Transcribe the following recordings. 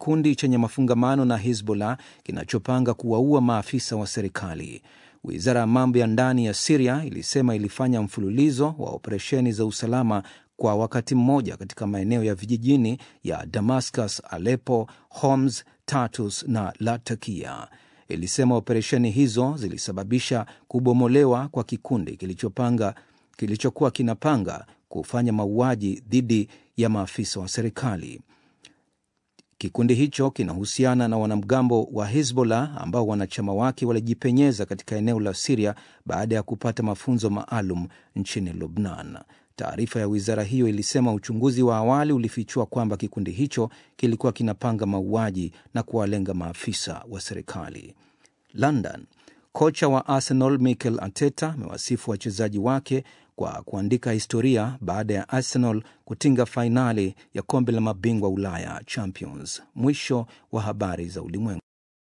kikundi chenye mafungamano na Hizbollah kinachopanga kuwaua maafisa wa serikali. Wizara ya mambo ya ndani ya Siria ilisema ilifanya mfululizo wa operesheni za usalama kwa wakati mmoja katika maeneo ya vijijini ya Damascus, Aleppo, Homs, Tartus na Latakia. Ilisema operesheni hizo zilisababisha kubomolewa kwa kikundi kilichopanga kilichokuwa kinapanga kufanya mauaji dhidi ya maafisa wa serikali. Kikundi hicho kinahusiana na wanamgambo wa Hezbollah ambao wanachama wake walijipenyeza katika eneo la Siria baada ya kupata mafunzo maalum nchini Lubnan. Taarifa ya wizara hiyo ilisema uchunguzi wa awali ulifichua kwamba kikundi hicho kilikuwa kinapanga mauaji na kuwalenga maafisa wa serikali. London. Kocha wa Arsenal Mikel Arteta amewasifu wachezaji wake kwa kuandika historia baada ya Arsenal kutinga fainali ya kombe la mabingwa Ulaya Champions. Mwisho wa habari za ulimwengu.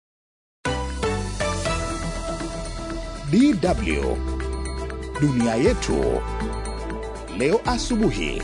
DW dunia yetu leo asubuhi.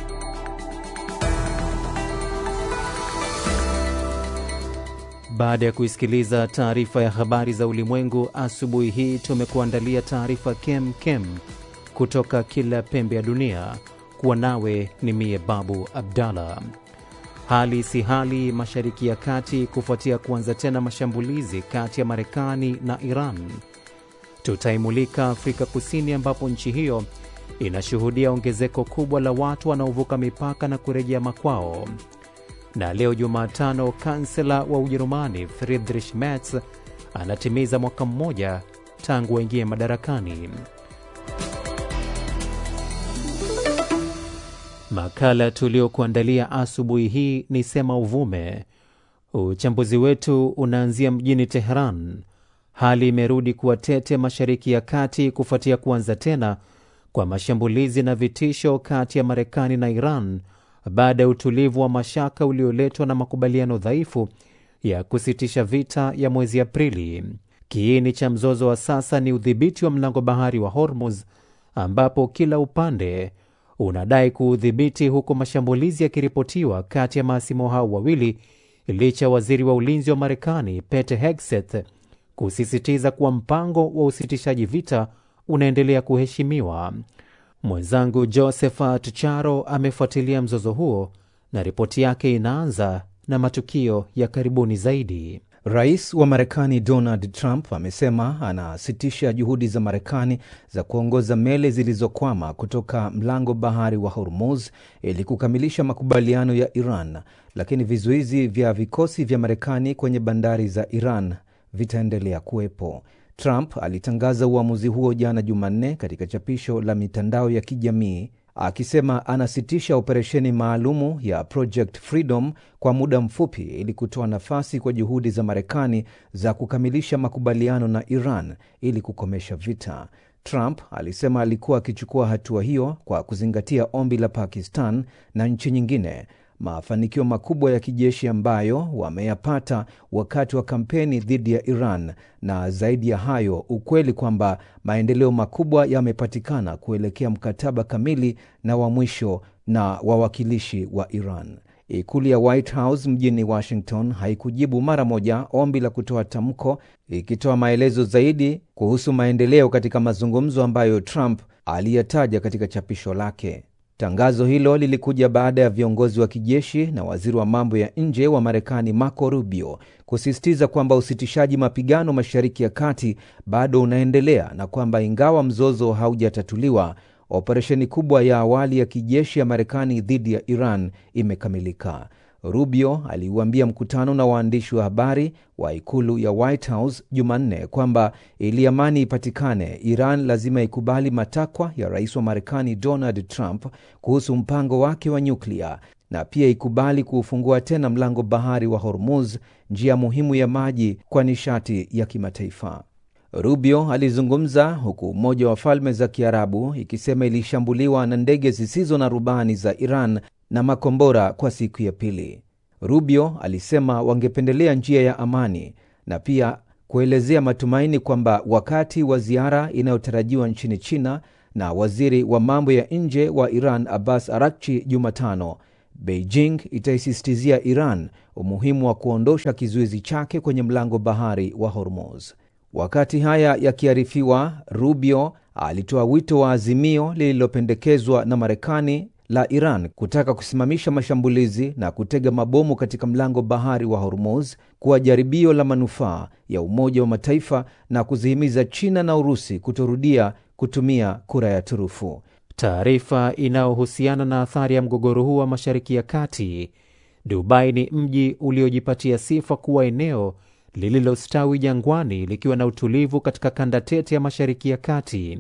Baada ya kuisikiliza taarifa ya habari za ulimwengu asubuhi hii, tumekuandalia taarifa kem kem kutoka kila pembe ya dunia. Kuwa nawe ni mie Babu Abdallah. Hali si hali Mashariki ya Kati kufuatia kuanza tena mashambulizi kati ya Marekani na Iran. Tutaimulika Afrika Kusini, ambapo nchi hiyo inashuhudia ongezeko kubwa la watu wanaovuka mipaka na kurejea makwao. Na leo Jumatano, kansela wa Ujerumani Friedrich Merz anatimiza mwaka mmoja tangu aingie madarakani. Makala tuliokuandalia asubuhi hii ni Sema Uvume. Uchambuzi wetu unaanzia mjini Teheran. Hali imerudi kuwa tete Mashariki ya Kati kufuatia kuanza tena kwa mashambulizi na vitisho kati ya Marekani na Iran baada ya utulivu wa mashaka ulioletwa na makubaliano dhaifu ya kusitisha vita ya mwezi Aprili. Kiini cha mzozo wa sasa ni udhibiti wa mlango bahari wa Hormuz, ambapo kila upande unadai kuudhibiti, huku mashambulizi yakiripotiwa kati ya maasimu hao wawili, licha ya waziri wa ulinzi wa Marekani Pete Hegseth kusisitiza kuwa mpango wa usitishaji vita unaendelea kuheshimiwa. Mwenzangu Josephat Charo amefuatilia mzozo huo na ripoti yake inaanza na matukio ya karibuni zaidi. Rais wa Marekani Donald Trump amesema anasitisha juhudi za Marekani za kuongoza meli zilizokwama kutoka mlango bahari wa Hormuz ili kukamilisha makubaliano ya Iran, lakini vizuizi vya vikosi vya Marekani kwenye bandari za Iran vitaendelea kuwepo. Trump alitangaza uamuzi huo jana Jumanne katika chapisho la mitandao ya kijamii akisema anasitisha operesheni maalumu ya Project Freedom kwa muda mfupi ili kutoa nafasi kwa juhudi za Marekani za kukamilisha makubaliano na Iran ili kukomesha vita. Trump alisema alikuwa akichukua hatua hiyo kwa kuzingatia ombi la Pakistan na nchi nyingine, mafanikio makubwa ya kijeshi ambayo wameyapata wakati wa kampeni dhidi ya Iran, na zaidi ya hayo, ukweli kwamba maendeleo makubwa yamepatikana kuelekea mkataba kamili na wa mwisho na wawakilishi wa Iran. Ikulu ya White House mjini Washington haikujibu mara moja ombi la kutoa tamko, ikitoa maelezo zaidi kuhusu maendeleo katika mazungumzo ambayo Trump aliyataja katika chapisho lake. Tangazo hilo lilikuja baada ya viongozi wa kijeshi na waziri wa mambo ya nje wa Marekani Marco Rubio kusisitiza kwamba usitishaji mapigano Mashariki ya Kati bado unaendelea na kwamba ingawa mzozo haujatatuliwa, operesheni kubwa ya awali ya kijeshi ya Marekani dhidi ya Iran imekamilika. Rubio aliuambia mkutano na waandishi wa habari wa ikulu ya White House Jumanne kwamba ili amani ipatikane, Iran lazima ikubali matakwa ya rais wa Marekani Donald Trump kuhusu mpango wake wa nyuklia na pia ikubali kuufungua tena mlango bahari wa Hormuz, njia muhimu ya maji kwa nishati ya kimataifa. Rubio alizungumza huku Umoja wa Falme za Kiarabu ikisema ilishambuliwa na ndege zisizo na rubani za Iran na makombora kwa siku ya pili. Rubio alisema wangependelea njia ya amani na pia kuelezea matumaini kwamba wakati wa ziara inayotarajiwa nchini China na waziri wa mambo ya nje wa Iran Abbas Arakchi Jumatano, Beijing itaisisitizia Iran umuhimu wa kuondosha kizuizi chake kwenye mlango bahari wa Hormuz. Wakati haya yakiarifiwa, Rubio alitoa wito wa azimio lililopendekezwa na Marekani la Iran kutaka kusimamisha mashambulizi na kutega mabomu katika mlango bahari wa Hormuz kuwa jaribio la manufaa ya Umoja wa Mataifa na kuzihimiza China na Urusi kutorudia kutumia kura ya turufu. Taarifa inayohusiana na athari ya mgogoro huu wa Mashariki ya Kati. Dubai ni mji uliojipatia sifa kuwa eneo lililostawi jangwani likiwa na utulivu katika kanda tete ya Mashariki ya Kati.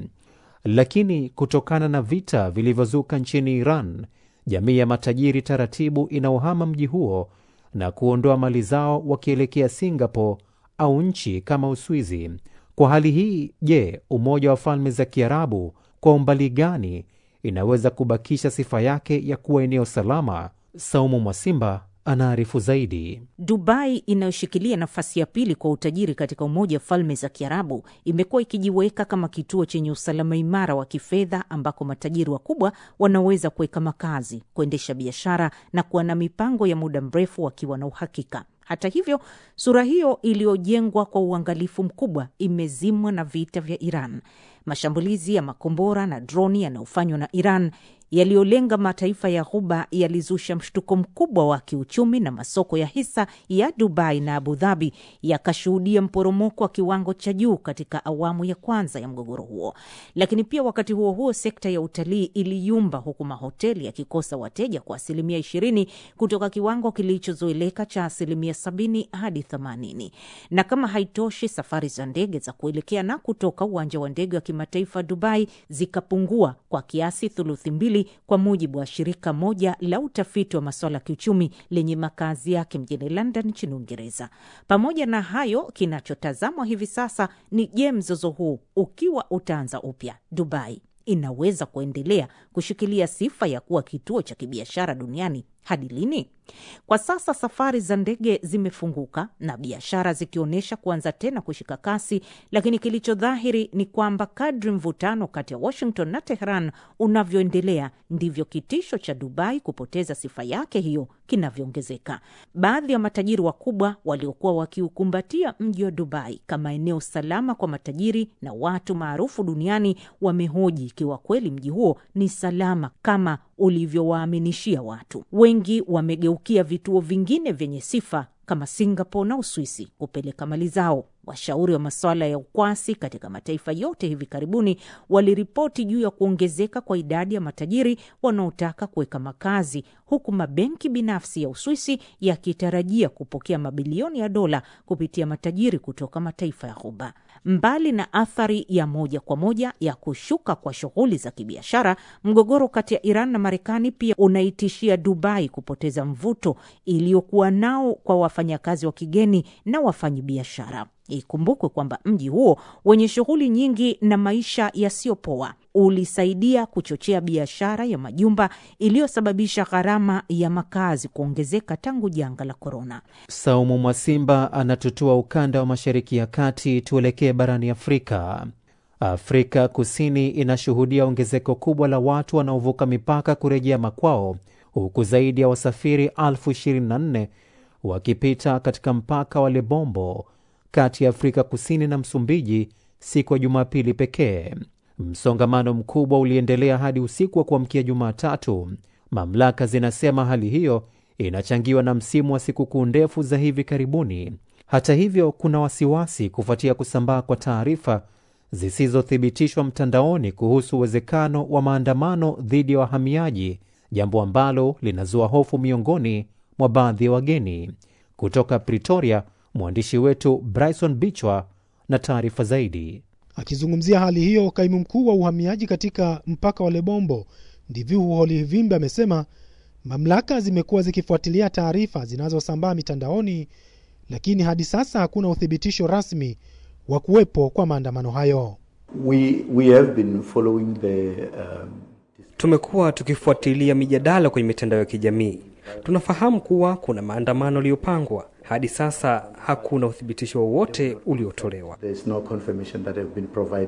Lakini kutokana na vita vilivyozuka nchini Iran, jamii ya matajiri taratibu inaohama mji huo na kuondoa mali zao wakielekea Singapore au nchi kama Uswizi. Kwa hali hii, je, Umoja wa Falme za Kiarabu kwa umbali gani inaweza kubakisha sifa yake ya kuwa eneo salama? Saumu Mwasimba anaarifu zaidi. Dubai inayoshikilia nafasi ya pili kwa utajiri katika Umoja wa Falme za Kiarabu imekuwa ikijiweka kama kituo chenye usalama imara wa kifedha ambako matajiri wakubwa wanaweza kuweka makazi, kuendesha biashara na kuwa na mipango ya muda mrefu wakiwa na uhakika. Hata hivyo, sura hiyo iliyojengwa kwa uangalifu mkubwa imezimwa na vita vya Iran. Mashambulizi ya makombora na droni yanayofanywa na Iran yaliyolenga mataifa ya Ghuba yalizusha mshtuko mkubwa wa kiuchumi na masoko ya hisa ya Dubai na Abu Dhabi yakashuhudia mporomoko wa kiwango cha juu katika awamu ya kwanza ya mgogoro huo. Lakini pia wakati huo huo, sekta ya utalii iliyumba, huku mahoteli yakikosa wateja kwa asilimia ishirini kutoka kiwango kilichozoeleka cha asilimia sabini hadi themanini. Na kama haitoshi, safari za ndege za kuelekea na kutoka uwanja wa ndege wa kimataifa Dubai zikapungua kwa kiasi thuluthi mbili kwa mujibu wa shirika moja la utafiti wa masuala ya kiuchumi lenye makazi yake mjini London nchini Uingereza. Pamoja na hayo, kinachotazamwa hivi sasa ni je, mzozo huu ukiwa utaanza upya, Dubai inaweza kuendelea kushikilia sifa ya kuwa kituo cha kibiashara duniani hadi lini? Kwa sasa safari za ndege zimefunguka na biashara zikionyesha kuanza tena kushika kasi, lakini kilicho dhahiri ni kwamba kadri mvutano kati ya Washington na Tehran unavyoendelea ndivyo kitisho cha Dubai kupoteza sifa yake hiyo kinavyoongezeka. Baadhi ya matajiri wakubwa waliokuwa wakiukumbatia mji wa Dubai kama eneo salama kwa matajiri na watu maarufu duniani wamehoji ikiwa kweli mji huo ni salama kama ulivyowaaminishia watu. Wengi wamegeukia vituo vingine vyenye sifa kama Singapore na Uswisi kupeleka mali zao. Washauri wa masuala ya ukwasi katika mataifa yote hivi karibuni waliripoti juu ya kuongezeka kwa idadi ya matajiri wanaotaka kuweka makazi, huku mabenki binafsi ya Uswisi yakitarajia kupokea mabilioni ya dola kupitia matajiri kutoka mataifa ya Ghuba. Mbali na athari ya moja kwa moja ya kushuka kwa shughuli za kibiashara, mgogoro kati ya Iran na Marekani pia unaitishia Dubai kupoteza mvuto iliyokuwa nao kwa wafanyakazi wa kigeni na wafanyabiashara. Ikumbukwe kwamba mji huo wenye shughuli nyingi na maisha yasiyopoa ulisaidia kuchochea biashara ya majumba iliyosababisha gharama ya makazi kuongezeka tangu janga la korona. Saumu Mwasimba anatutua ukanda wa Mashariki ya Kati. Tuelekee barani Afrika. Afrika Kusini inashuhudia ongezeko kubwa la watu wanaovuka mipaka kurejea makwao, huku zaidi ya wasafiri elfu 24 wakipita katika mpaka wa Lebombo kati ya Afrika Kusini na Msumbiji siku ya Jumapili pekee. Msongamano mkubwa uliendelea hadi usiku wa kuamkia Jumatatu. Mamlaka zinasema hali hiyo inachangiwa na msimu wa sikukuu ndefu za hivi karibuni. Hata hivyo, kuna wasiwasi kufuatia kusambaa kwa taarifa zisizothibitishwa mtandaoni kuhusu uwezekano wa maandamano dhidi ya wahamiaji, jambo ambalo linazua hofu miongoni mwa baadhi ya wageni. Kutoka Pretoria, mwandishi wetu Bryson Bichwa na taarifa zaidi. Akizungumzia hali hiyo, kaimu mkuu wa uhamiaji katika mpaka wa Lebombo Ndivihu Holivimbe amesema mamlaka zimekuwa zikifuatilia taarifa zinazosambaa mitandaoni, lakini hadi sasa hakuna uthibitisho rasmi wa kuwepo kwa maandamano hayo. We, we have been following the, um, Tumekuwa tukifuatilia mijadala kwenye mitandao ya kijamii. Tunafahamu kuwa kuna maandamano yaliyopangwa. Hadi sasa hakuna uthibitisho wowote uliotolewa. there's no confirmation that have been provided.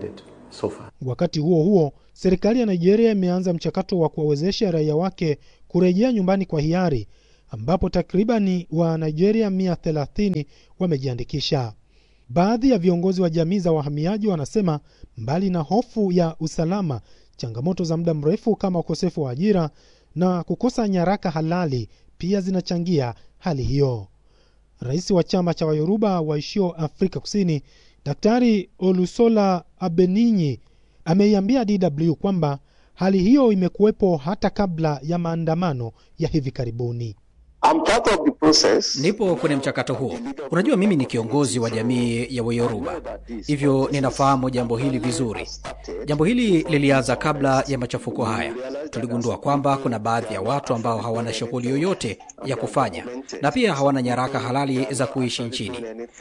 so far. Wakati huo huo, serikali ya Nigeria imeanza mchakato wa kuwawezesha raia wake kurejea nyumbani kwa hiari, ambapo takribani wa Nigeria 130 wamejiandikisha. Baadhi ya viongozi wa jamii za wahamiaji wanasema mbali na hofu ya usalama, changamoto za muda mrefu kama ukosefu wa ajira na kukosa nyaraka halali pia zinachangia hali hiyo. Rais wa chama cha Wayoruba waishio Afrika Kusini, Daktari Olusola Abeninyi ameiambia DW kwamba hali hiyo imekuwepo hata kabla ya maandamano ya hivi karibuni. I'm part of the process. Nipo kwenye mchakato huo. Unajua, mimi ni kiongozi wa jamii ya Wayoruba, hivyo ninafahamu jambo hili vizuri. Jambo hili lilianza kabla ya machafuko haya. Tuligundua kwamba kuna baadhi ya watu ambao hawana shughuli yoyote ya kufanya na pia hawana nyaraka halali za kuishi nchini.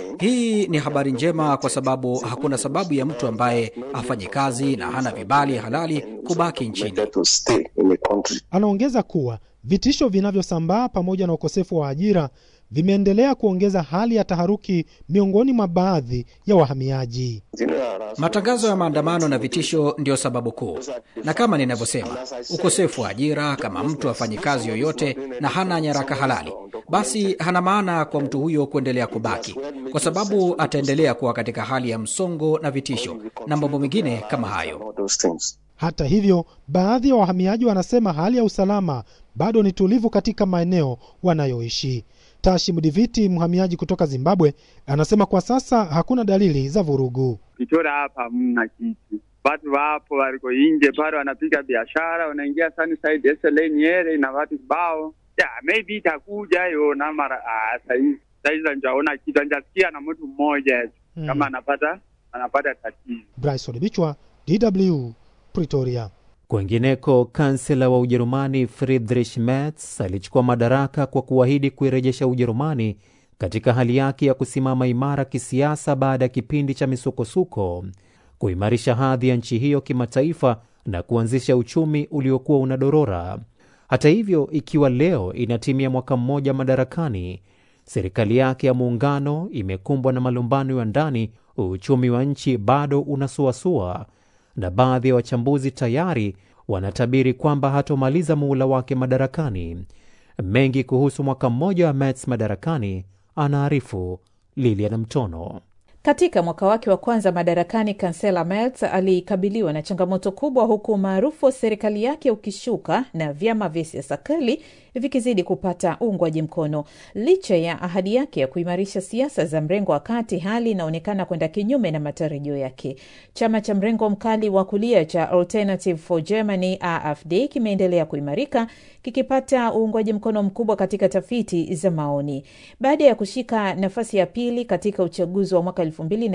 Hii ni habari njema, kwa sababu hakuna sababu ya mtu ambaye hafanyi kazi na hana vibali halali kubaki nchini. To stay in the country. Anaongeza kuwa vitisho vinavyosambaa pamoja na ukosefu wa ajira vimeendelea kuongeza hali ya taharuki miongoni mwa baadhi ya wahamiaji. Matangazo ya maandamano na vitisho ndiyo sababu kuu, na kama ninavyosema, ukosefu wa ajira. Kama mtu hafanyi kazi yoyote na hana nyaraka halali, basi hana maana kwa mtu huyo kuendelea kubaki, kwa sababu ataendelea kuwa katika hali ya msongo na vitisho na mambo mengine kama hayo. Those things. Hata hivyo, baadhi ya wahamiaji wanasema hali ya usalama bado ni tulivu katika maeneo wanayoishi. Tashi Mdiviti, mhamiaji kutoka Zimbabwe, anasema kwa sasa hakuna dalili za vurugu. Kitora hapa hamna kitu, watu wapo waliko nje pale wanapiga biashara, wanaingia Sunnyside SLA Nyeri na watu kibao ya maybe itakuja hiyo na mara ah, saizi saizi njaona kitu, njasikia na mtu mmoja tu Mm. kama anapata anapata tatizo. Bryson Bichwa, DW, Pretoria. Kwengineko, kansela wa Ujerumani Friedrich Merz alichukua madaraka kwa kuahidi kuirejesha Ujerumani katika hali yake ya kusimama imara kisiasa baada ya kipindi cha misukosuko, kuimarisha hadhi ya nchi hiyo kimataifa na kuanzisha uchumi uliokuwa unadorora. Hata hivyo, ikiwa leo inatimia mwaka mmoja madarakani, serikali yake ya muungano imekumbwa na malumbano ya ndani, uchumi wa nchi bado unasuasua na baadhi ya wachambuzi tayari wanatabiri kwamba hatomaliza muhula wake madarakani. Mengi kuhusu mwaka mmoja wa Merz madarakani, anaarifu Lilian Mtono. Katika mwaka wake wa kwanza madarakani, kansela Merz alikabiliwa na changamoto kubwa, huku umaarufu wa serikali yake ukishuka na vyama vya siasa kali vikizidi kupata uungwaji mkono. Licha ya ahadi yake ya kuimarisha siasa za mrengo wa kati, hali inaonekana kwenda kinyume na matarajio yake. Chama cha mrengo mkali wa kulia cha Alternative for Germany AfD kimeendelea kuimarika kikipata uungwaji mkono mkubwa katika tafiti za maoni baada ya kushika nafasi ya pili katika uchaguzi wa mwaka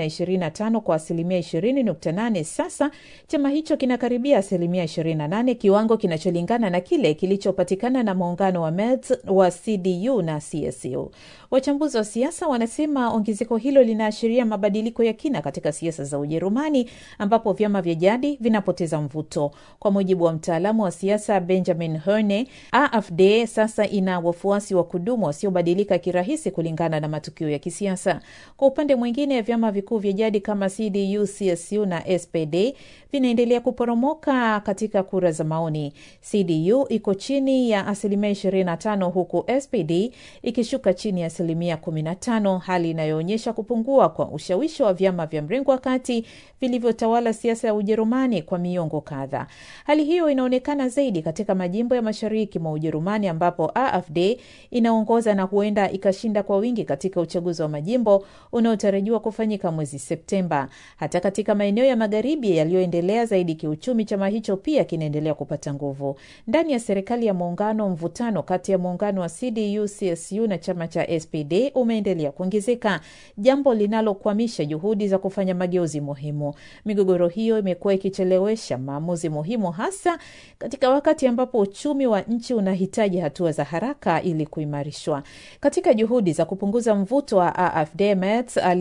2025 kwa asilimia 20.8. Sasa chama hicho kinakaribia asilimia 28, kiwango kinacholingana na kile kilichopatikana na muungano wa Merz wa CDU na CSU. Wachambuzi wa siasa wanasema ongezeko hilo linaashiria mabadiliko ya kina katika siasa za Ujerumani, ambapo vyama vya jadi vinapoteza mvuto. Kwa mujibu wa mtaalamu wa siasa Benjamin Herne, AfD sasa ina wafuasi wa kudumu wasiobadilika kirahisi kulingana na matukio ya kisiasa. Kwa upande mwingine, vyama vikuu vya jadi kama CDU, CSU na SPD vinaendelea kuporomoka katika kura za maoni. CDU iko chini ya asilimia 25 huku SPD ikishuka chini ya asilimia 15, hali inayoonyesha kupungua kwa ushawishi wa vyama vya mrengo wa kati vilivyotawala siasa ya Ujerumani kwa miongo kadhaa. Hali hiyo inaonekana zaidi katika majimbo ya mashariki mwa Ujerumani ambapo AfD inaongoza na huenda ikashinda kwa wingi katika uchaguzi wa majimbo unaotarajiwa kufanyika mwezi Septemba. Hata katika maeneo ya magharibi yaliyoendelea zaidi kiuchumi, chama hicho pia kinaendelea kupata nguvu. Ndani ya serikali ya muungano, mvutano kati ya muungano wa CDU, CSU na chama cha SPD umeendelea kuongezeka, jambo linalokwamisha juhudi za kufanya mageuzi muhimu. Migogoro hiyo imekuwa ikichelewesha maamuzi muhimu, hasa katika wakati ambapo uchumi wa nchi unahitaji hatua za haraka ili kuimarishwa. Katika juhudi za kupunguza mvuto wa AfD, Merz aliahidi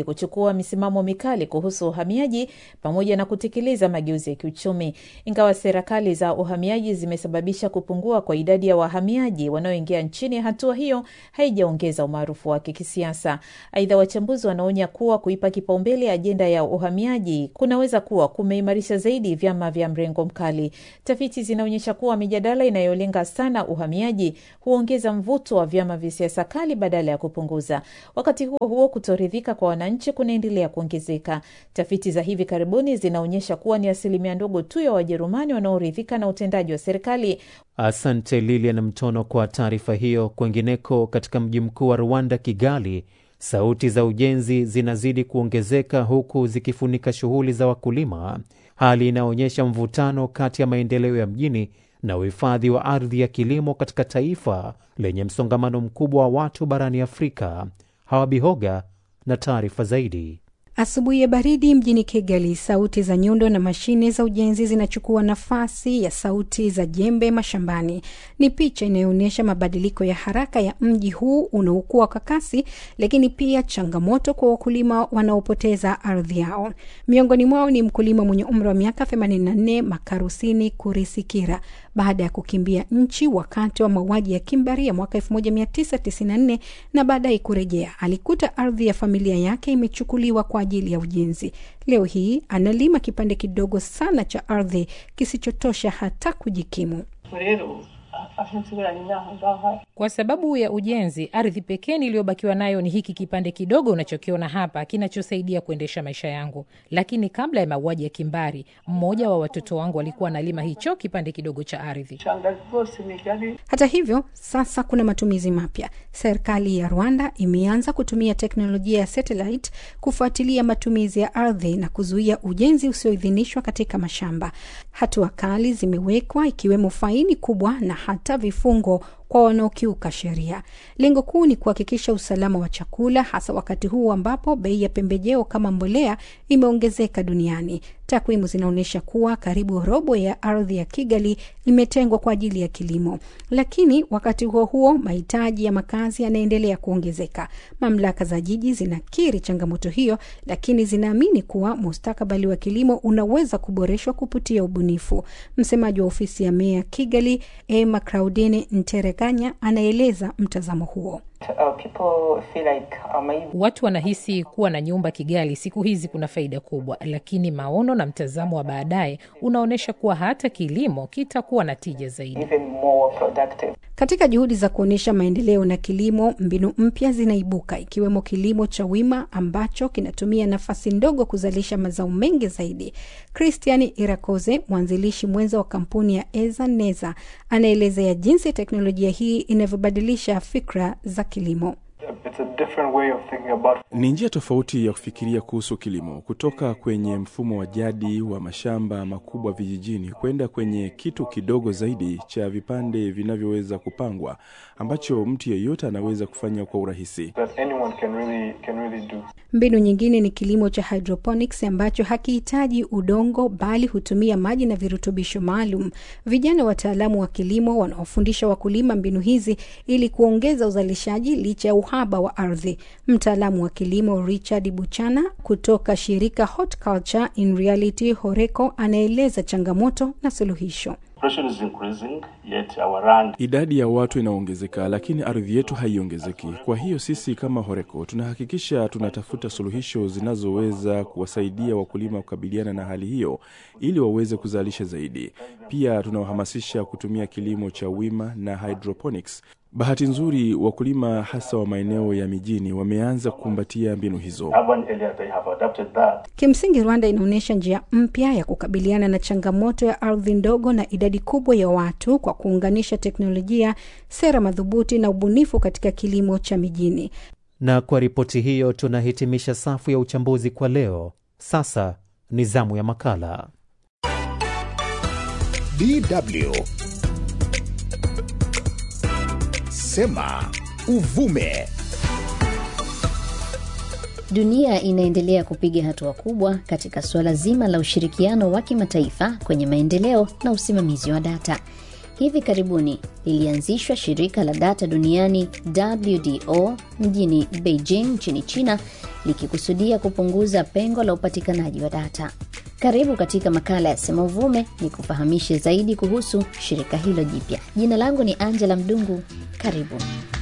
kuchukua misimamo mikali kuhusu uhamiaji pamoja na kutekeleza mageuzi ya kiuchumi. Ingawa serikali za uhamiaji zimesababisha kupungua kwa idadi ya wahamiaji wanaoingia nchini, hatua hiyo haijaongeza umaarufu wake kisiasa. Aidha, wachambuzi wanaonya kuwa kuipa kipaumbele ajenda ya uhamiaji kunaweza kuwa kumeimarisha zaidi vyama vya mrengo mkali. Tafiti zinaonyesha kuwa mijadala inayolenga sana uhamiaji huongeza mvuto wa vyama vya siasa kali badala ya kupunguza. Wakati huo huo, kutoridhika kwa wananchi kunaendelea kuongezeka. Tafiti za hivi karibuni zinaonyesha kuwa ni asilimia ndogo tu ya Wajerumani wanaoridhika na utendaji wa serikali. Asante Lilian Mtono kwa taarifa hiyo. Kwengineko, katika mji mkuu wa Rwanda, Kigali, sauti za ujenzi zinazidi kuongezeka huku zikifunika shughuli za wakulima, hali inayoonyesha mvutano kati ya maendeleo ya mjini na uhifadhi wa ardhi ya kilimo katika taifa lenye msongamano mkubwa wa watu barani Afrika. Hawabihoga na taarifa zaidi. Asubuhi ya baridi mjini Kigali, sauti za nyundo na mashine za ujenzi zinachukua nafasi ya sauti za jembe mashambani. Ni picha inayoonyesha mabadiliko ya haraka ya mji huu unaokuwa kwa kasi, lakini pia changamoto kwa wakulima wanaopoteza ardhi yao. Miongoni mwao ni mkulima mwenye umri wa miaka 84 Makarusini Kurisikira, baada ya kukimbia nchi wakati wa mauaji ya kimbari ya mwaka 1994 na baadaye kurejea, alikuta ardhi ya familia yake imechukuliwa kwa ajili ya ujenzi. Leo hii analima kipande kidogo sana cha ardhi kisichotosha hata kujikimu. Kwa sababu ya ujenzi, ardhi pekee niliyobakiwa nayo ni hiki kipande kidogo unachokiona hapa, kinachosaidia kuendesha maisha yangu. Lakini kabla ya mauaji ya kimbari, mmoja wa watoto wangu alikuwa analima hicho kipande kidogo cha ardhi. Hata hivyo, sasa kuna matumizi mapya. Serikali ya Rwanda imeanza kutumia teknolojia ya satellite kufuatilia matumizi ya ardhi na kuzuia ujenzi usioidhinishwa katika mashamba. Hatua kali zimewekwa ikiwemo faini kubwa na hata vifungo kwa wanaokiuka sheria. Lengo kuu ni kuhakikisha usalama wa chakula, hasa wakati huu ambapo bei ya pembejeo kama mbolea imeongezeka duniani. Takwimu zinaonyesha kuwa karibu robo ya ardhi ya Kigali imetengwa kwa ajili ya kilimo, lakini wakati huo huo mahitaji ya makazi yanaendelea kuongezeka. Mamlaka za jiji zinakiri changamoto hiyo, lakini zinaamini kuwa mustakabali wa kilimo unaweza kuboreshwa kupitia ubunifu. Msemaji wa ofisi ya meya Kigali, Emma Claudine Nterekanya, anaeleza mtazamo huo. Watu wanahisi kuwa na nyumba Kigali siku hizi kuna faida kubwa, lakini maono na mtazamo wa baadaye unaonyesha kuwa hata kilimo kitakuwa na tija zaidi. Katika juhudi za kuonyesha maendeleo na kilimo, mbinu mpya zinaibuka, ikiwemo kilimo cha wima ambacho kinatumia nafasi ndogo kuzalisha mazao mengi zaidi. Christian Irakoze, mwanzilishi mwenza wa kampuni ya Eza Neza, anaelezea jinsi teknolojia hii inavyobadilisha fikra za kilimo. About... ni njia tofauti ya kufikiria kuhusu kilimo, kutoka kwenye mfumo wa jadi wa mashamba makubwa vijijini kwenda kwenye kitu kidogo zaidi cha vipande vinavyoweza kupangwa ambacho mtu yeyote anaweza kufanya kwa urahisi. Really, really mbinu nyingine ni kilimo cha hydroponics ambacho hakihitaji udongo bali hutumia maji na virutubisho maalum. Vijana wataalamu wa kilimo wanaofundisha wakulima mbinu hizi ili kuongeza uzalishaji licha ya uhaba wa ardhi. Mtaalamu wa kilimo Richard Buchana kutoka shirika Horticulture in Reality Horeco anaeleza changamoto na suluhisho. Idadi ya watu inaongezeka, lakini ardhi yetu haiongezeki. Kwa hiyo sisi kama Horeco tunahakikisha tunatafuta suluhisho zinazoweza kuwasaidia wakulima kukabiliana na hali hiyo ili waweze kuzalisha zaidi. Pia tunawahamasisha kutumia kilimo cha wima na hydroponics. Bahati nzuri wakulima hasa wa maeneo ya mijini wameanza kukumbatia mbinu hizo. Kimsingi, Rwanda inaonyesha njia mpya ya kukabiliana na changamoto ya ardhi ndogo na idadi kubwa ya watu kwa kuunganisha teknolojia, sera madhubuti na ubunifu katika kilimo cha mijini. Na kwa ripoti hiyo tunahitimisha safu ya uchambuzi kwa leo. Sasa ni zamu ya makala DW Sema uvume. Dunia inaendelea kupiga hatua kubwa katika suala zima la ushirikiano wa kimataifa kwenye maendeleo na usimamizi wa data. Hivi karibuni lilianzishwa shirika la data duniani WDO mjini Beijing nchini China likikusudia kupunguza pengo la upatikanaji wa data. Karibu katika makala ya Sema Uvume ni kufahamishe zaidi kuhusu shirika hilo jipya. Jina langu ni Angela Mdungu. Karibu.